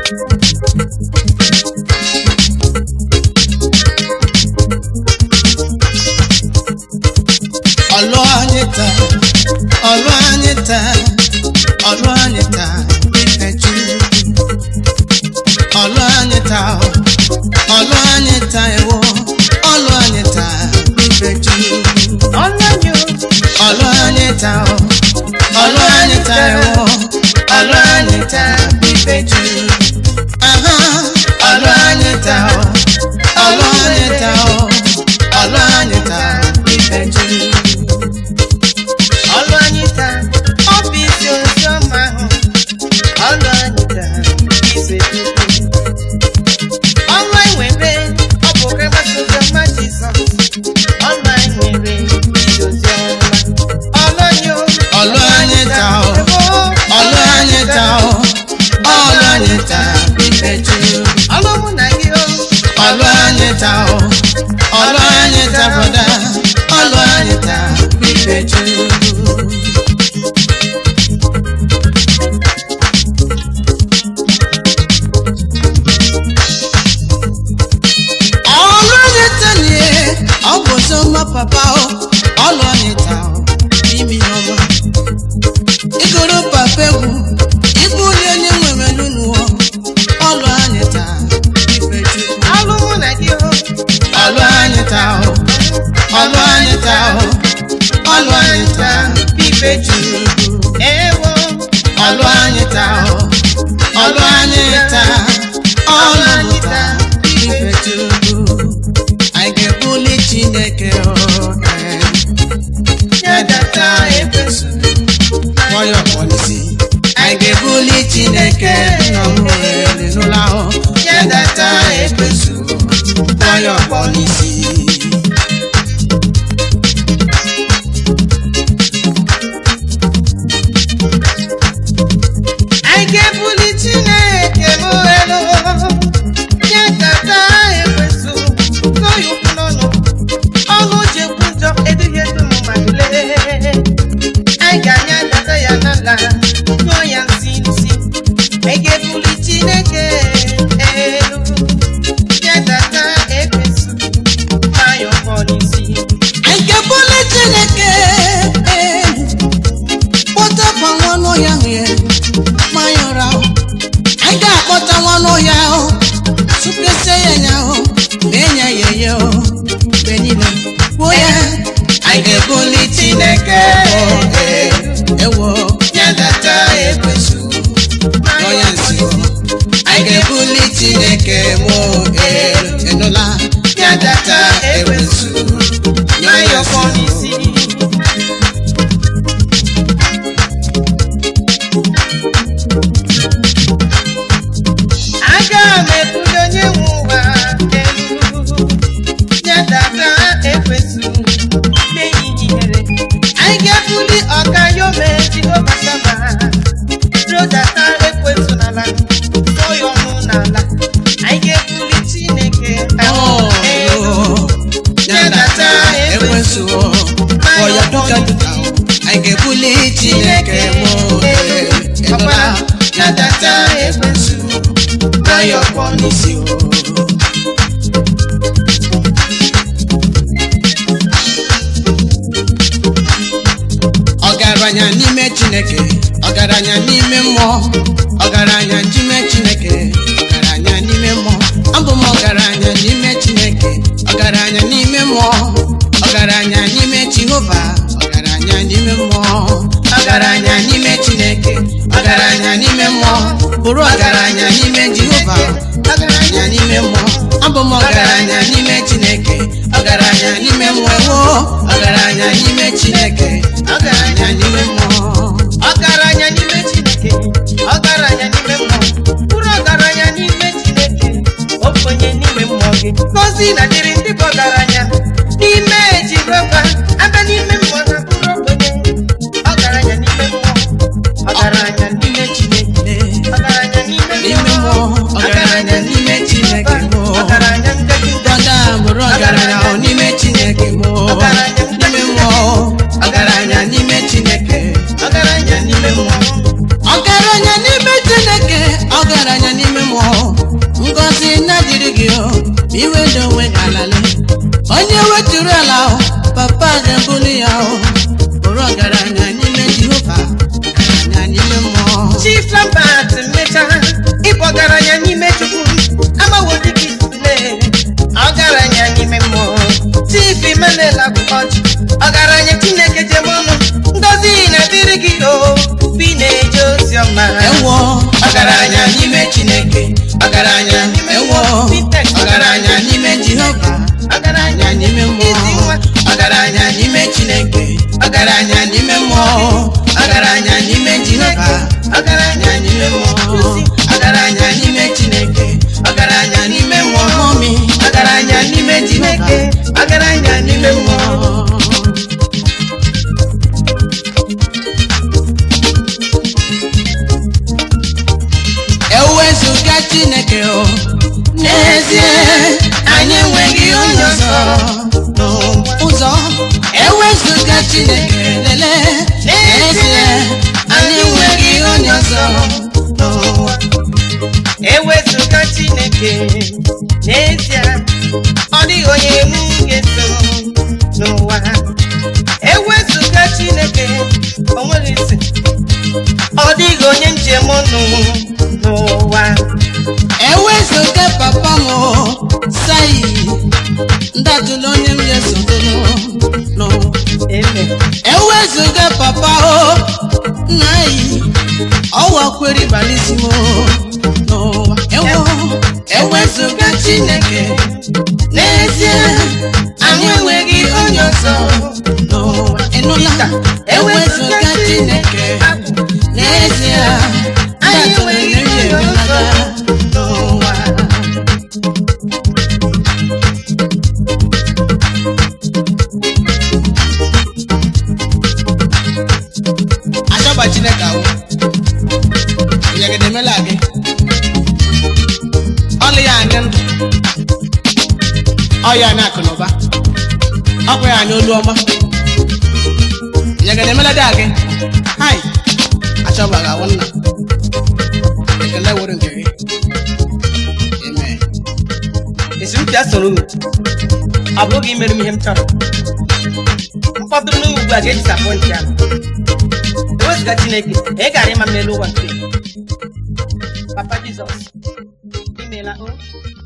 ọlụ anyị taa ọlụ anyị taa ọlụ anyị taa ife Chukwu ọlụ anyị taa ọlụ anyị taa ewo ọlụ anyị taa ife Chukwu ọlọ́yọ̀ ọlụ anyị taa ọlụ anyị taa ewo ọlụ anyị taa ife Chukwu aha ọlụ anyị taa ọlụ anyị taa ọlụ anyị taa ife Chukwu ọlụ anyị taa ọ bụ isi ozi ọma ahụ ọlụ anyị taa ise chukwu ọlụ anyị nwere ọ bụ ka mgbasa ozi ọma jizọs ọlụ anyị nwere isi ozi ọma ọlụ anyị o, ọlụ anyị taa o. ebo, ọlụ anyị taa o. ọlụ anyị taa ife Chukwu ọlụ mụ na gị o ọlụ anyị taa o. ọlụ anyị taa brọda ọlụ anyị taa ife Chukwu ọlụ anyị taa nie ọ bụ ọzọma papa o ọlụ anyị taa o imi ọma ịgụrụ papa egwu ịbụ onye onye nwere n'ụlọ ọlụ anyị taa ife Chukwu ọlụ mụ na gị o ọlụ anyị taa o ọlụ anyị taa o ọlụ anyị taa ife Chukwu ewo ọlụ anyị taa o ọlụ anyị taa ọlụ anyị taa ife Chukwu anyị ga-ebuli Chineke o eh. ya data ekwesu nwayọ pọlisi anyị ga-ebuli Chineke nọ nwere n'ụlọ ahụ ya data ekwesu nwayọ pọlisi anyị ga-ebuli chineke m elu nye nkata ekwesu n'oyi ukwu n'ọnụ ọnụ ji ekwu njọ eduhie dum mmadụ lee anyị ga-anya data ya n'ala nyụọ ya nsị nsị anyị ga-ebuli chineke elu nye data ekwesu nwayọ pọ n'isi anyị ga-ebuli Chineke elu kpọtapụ nwa n'ọhịa ahụ ya ma ya ụra ahụ anyị ga-akpọta nwa n'ọhịa ahụ tụpesie ya nya ahụ mee ya ya ya mgbe niile kwuo ya anyị ga-ebuli Chineke elu ewo ya data ekwesu n'ọya nsị anyị ga-ebuli Chineke mụ elu enụla ya data ekwesu nwayọ pọ n'isi aga m ebuli onye nwe ụwa elu nye data ekwesu n'ehihie ihere anyị ga-ebuli ọka yome jehova sama ruo data ekwesu n'ala tụọ ya ọnụ n'ala anyị ga-ebuli chineke elu ya data ekwesu ọya duka duka anyị ga-ebuli Chineke mụ enụla ya data ekwesu nwayọ kpọ n'isi o ọgaranya n'ime chineke ọgaranya n'ime mmụọ ọgaranya n'ime chineke ọgaranya n'ime mmụọ abụ m ọgaranya n'ime chineke ọgaranya n'ime mmụọ ọgaranya n'ime jehova ọgaranya n'ime mmụọ ọgaranya n'ime chineke ọgaranya n'ime mmụọ bụrụ ọgaranya n'ime jehova ọgaranya n'ime mmụọ abụ m ọgaranya n'ime chineke ọgaranya n'ime mmụọ ewo ọgaranya n'ime chineke ọgaranya n'ime mmụọ ọgaranya n'ime chineke ọgaranya n'ime mmụọ bụrụ ọgaranya n'ime chineke okenye n'ime mmụọ gị ngozi na dịrị ndị bụ ọgaranya n'ime jehova abịa n'ime mmụọ ha bụrụ okenye ọgaranya n'ime mmụọ ọgaranya n'ime chineke ọgaranya n'ime n'ime mmụọ ọgaranya n'ime chineke mmụọ ọgaranya ngaji dada bụrụ ọgaranya ọ n'ime chineke mmụọ Ọgaranya n'ime mmụọ ọgaranya n'ime chineke ọgaranya n'ime mmụọ ọgaranya n'ime chineke ọgaranya n'ime mmụọ chief lambert mechaa ịbụ ọgaranya n'ime chukwu amawo dịka isule ọgaranya n'ime mmụọ chief imenela ọchị ọgaranya chineke jem ọnụ ngozi na-adịrị gị o bi na-eje ozi ọma ewo ọgaranya n'ime chineke ọgaranya ewo ọgaranya n'ime jehova ọgaranya n'ime mmụọ ọgaranya n'ime chineke ọgaranya n'ime mmụọ ọgaranya n'ime jehova ọgaranya n'ime mmụọ ọgaranya n'ime chineke ọgaranya n'ime mmụọ mọmi ọgaranya n'ime chineke ọgaranya n'ime mmụọ ewezuga chineke o n'ezie anyị enweghị onye ọzọ n'ụzọ ewezuga chineke lele n'ezie anyị enweghị onye ọzọ n'ụwa ewezụga chineke n'ezie ọ dịghị onye m ga-eso n'ụwa ewezụga chineke o nweghị isi ọ dịghị onye njem ọnụ n'ụwa ewezuga papa m o, sai ndatụla onye m ga-esotụrụ n'ụwa eme ewezuga papa o nna yi ọwa kwere balisimo n'ụwa ewo ewezuga chineke n'ezie anyị enweghị onye ọzọ n'ụwa ịnụla ewezuga chineke n'ezie anyị enweghị onye ọzọ n'ụwa achọba chineke ahụ nyegede emela gị ọlụ ya anya ndụ ọ ya anya akụ na ụba ọkwa ya anya olu ọma nyegede emela dị gị hai achọba gị awụ nna ekele were nke gị amen esi m bịa soro unu ọ bụghị imere m ihe m chọrọ mkpọtụrụ n'ugwu ugbu a ga-edisapọntị ya ewezụga chineke ị gara ịma mmelu ụwa nke papa jizọs imeela o